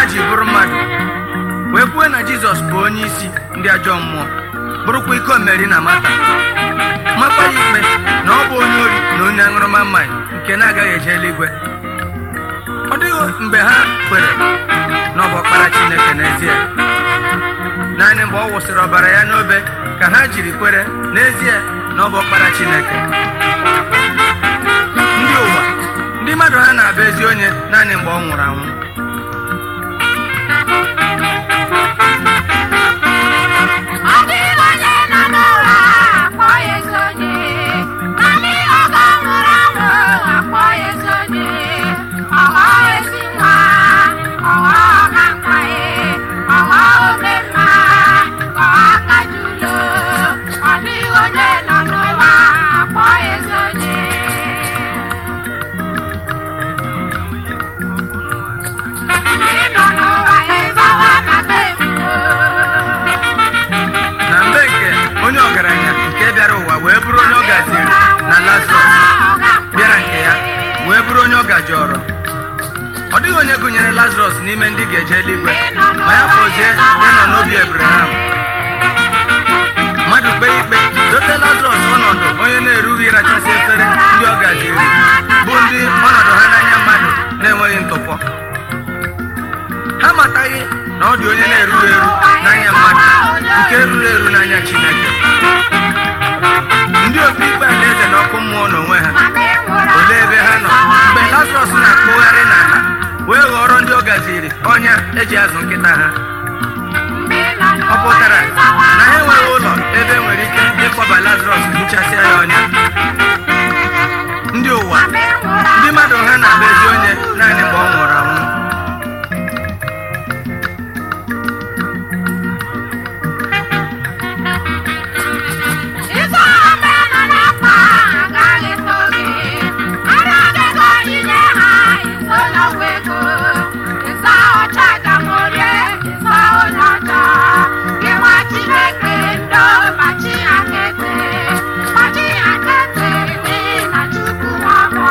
ji bụrụ mmadụ wee kwuo na jizọs bụ onye isi ndị ajọ mmụọ bụrụkwa ike omeri na mata makwa ya ikpe na ọ bụ onye ori na onye aṅụrụma mmanya nke na-agaghị eje eluigwe ọ dịghị mgbe ha kwere na ọ bụ ọkpara chineke n'ezie naanị mgbe ọ wụsịrị ọbara ya n'obe ka ha jiri kwere n'ezie na ọ bụ ọkpara chineke ndị ụwa ndị mmadụ ha na-abụ ezi onye naanị mgbe ọ nwụrụ anwụ Ọ dịghị onye nọ n'ụwa akpọ ya ezi onye. Naanị oge ọ nwụrụ anwụ akpọ ya ezi onye. Ọ ghọọ ezi nwa, ọ ghọọ ọga mkpa ya, ọ ghọọ ome mma, ọ ghọọ akaja ulo. Ọ dịghị onye nọ n'ụwa akpọ ya ezi onye. Ndị nọ n'ụwa ịzawa maka ebubo. na mgbe nke onye ọgaranya nke bịara ụwa wee bụrụ onye ọ gaziri na lazarus bịara nke ya wee bụrụ onye ọ gajọrọ ọ dịghị onye gụnyere lazarus n'ime ndị ga-eje eluigwe ma ya fọzie ịnọ n'obi ebraham mmadụ kpee ikpe dote lazarus ọnọdụ onye na-erughị ịrachasị efere ndị ọ gaziri bụ ndị ọnọdụ ha n'anya mmadụ na-enweghị ntụpọ ha amataghị na ọ dị onye na-erughị eru n'anya mmadụ nke ruru eru n'anya chineke ndị obi ikpe alaeze na ọkụ mmụọ n'onwe ha olee ebe ha nọ mgbe lazarọs na-akpụgharị n'ala wee ghọrọ ndị ọ gaziri ọnya eji azụ nkịta ha ọ pụtara na ha enweghị ụlọ ebe nwere ike ịkpọba lazarọs hichasịa ya ọnya ndị ụwa ndị mmadụ ha na-abụ ezi onye naanị mgbe ọ nwụrụ anwụ Ịzọ ọma nọ n'akpa agaghị eto gị. Ara adịghị onyinye ha iso n'ọgwụ ego. Ịzọ ọcha agamorie ịzọ onye ọjọọ. Gị nwa Chineke ndo ma chi aka ete. Ma chi aka ete n'ihi na Chukwu nwe ọgbọ.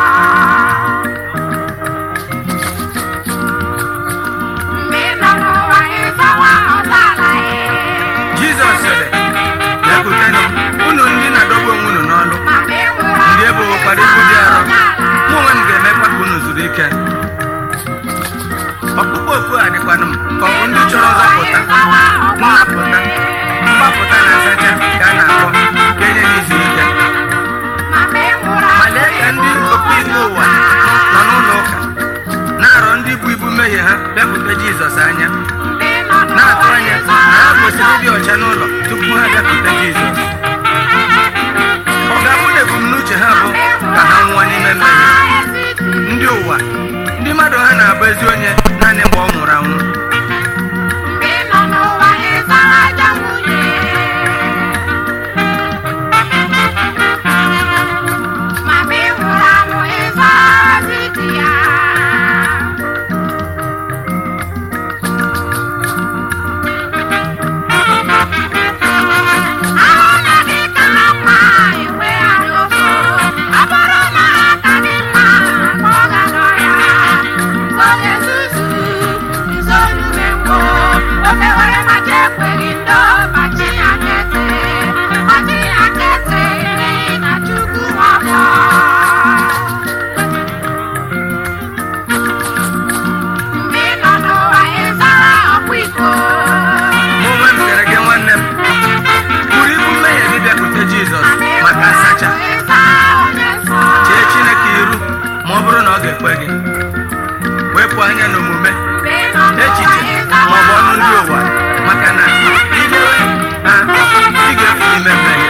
Mgbe ị nọ n'ụwa ịzọwa ọdala ya. jizọs sịrị bịakwutenụ unu ndị na-adọgbu onwe unu n'ọlụ ndị ebowokwara ibu dị arọ mụ onwe m ga-emekwa ka unu zuru ike ọkpụkpọ oku a dịkwanụ m ka ọ bụ ndị chọrọ nzọpụta nnapụta mgbapụta na nsacha ka a na-akpọ ka enye ha izu ike ma lee ka ndị okpu ime ụwa nọ n'ụlọ ụka na-arọ ndị bụ ibu mmehie ha bịakwute jizọs anya na-atụ anya na ha kwesịrị ịdị ọcha n'ụlọ tupu ha bịakwute jizọs ọ ga-abụ na ebumnuche ha bụ ka ha nwụọ n'ime mmehie ndị ụwa ndị mmadụ ha na-abụ ezi onye naanị mgbe ọ nwụrụ anwụ mụ onwe m sịrị gị nwanne m buru ibu mmehie gị bịakwute jizọs maka nsacha chee chineke iru ma ọ bụrụ na ọ ga-ekwe gị wepụ anya n'omume echiche ma ọ bụ ọnụ ndị ụwa maka na idewe ha ị ga-efu ime mmehie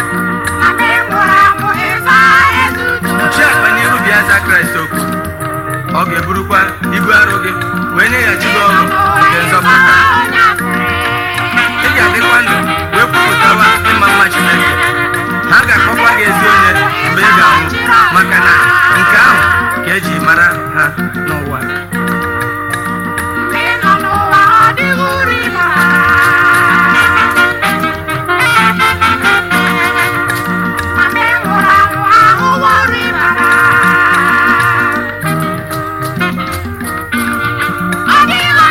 chi akpa n'iru bịa za kraịst okwu ọ ga-eburukwa ibu arụ gị wee nyeghachi gị ọrụ nke nzọpụta ị ga-adịkwa ndụ wee kwupụtawa ịma mma chineke ha ga-akpọkwa gị ezi onye mgbe ị ga-anwụ maka na nke ahụ ka eji mara ha n'ụwa Ọ dịghị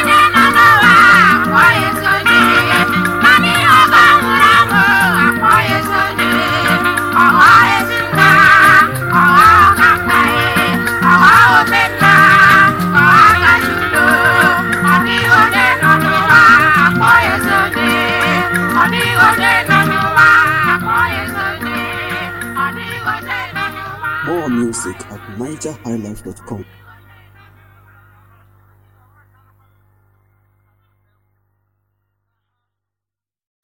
music at nigerhighlife.com.